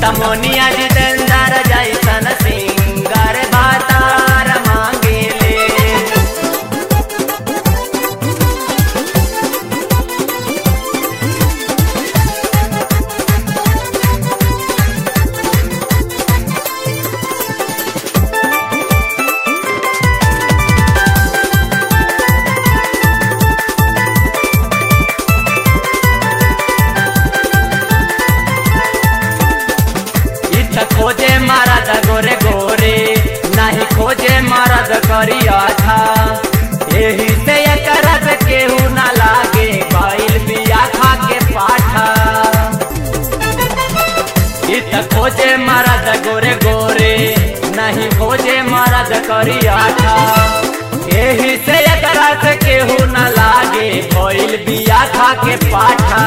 तमोनिया जितेंद्र जैसन सिंगर भातार मांगेले इच्छा खोजे मरद गोरे गोरे नहीं खोजे मरद करिया था यही से करत केहू न लागे बैल बिया खा के पाठा इत खोजे मरद गोरे गोरे नहीं खोजे मरद करिया था यही से करत केहू न लागे बैल बिया खा के पाठा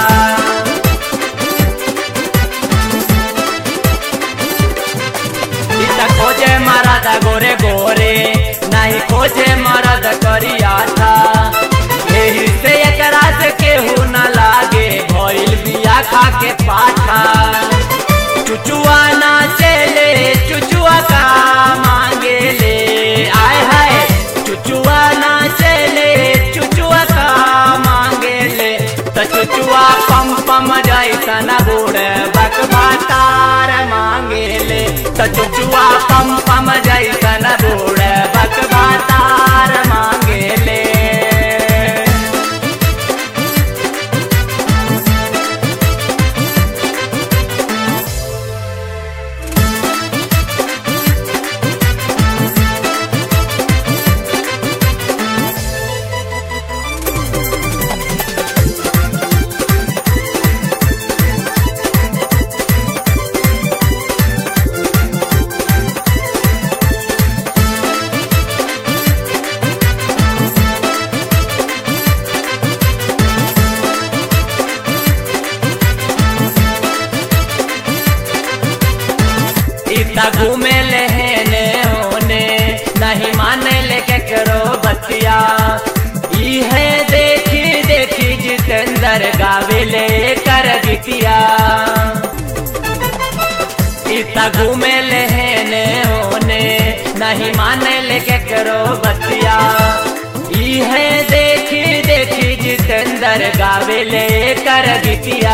इतना खोजे मरद गोरे गोरे नहीं खोजे मरद करिया था यही से एकरा से केहू न लागे भइल बिया खा के पाठा चुचुआ ना चले चुचुआ का मांगे ले आय हाय चुचुआ ना चले चुचुआ का मांगे ले तो चुचुआ पम पम जैसन बूढ़ बकवा तार मांगे ले तो चुचुआ पम पम जैसन बूढ़ बकवा तार मांगे ले इतना घूमे लेने होने नहीं माने ले के करो बतिया इहे देखी देखी जितेंद्र गावे ले कर बिटिया इतना घूमे लेने होने नहीं माने ले के करो बतिया इहे देखी देखी जितेंद्र गावे ले कर बिटिया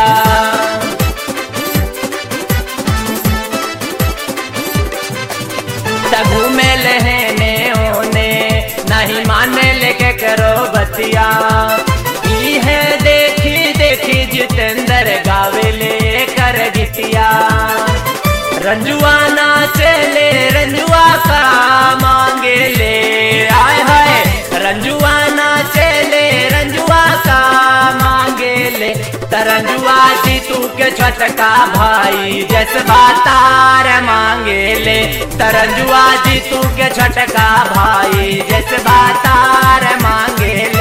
तगू में लहने होने नहीं माने लेके करो बतिया ई है देखी देखी जितेंद्र गावे ले कर गिटिया रंजुआ ना चले रंजुआ का मांगे ले आय हाय रंजुआ ना चले रंजुआ का मांगे ले तरंजुआ जी तू के छटका भाई जसबा तार मांगे ले तरंजुआ जी तू के छटका भाई जसबा तार मांगे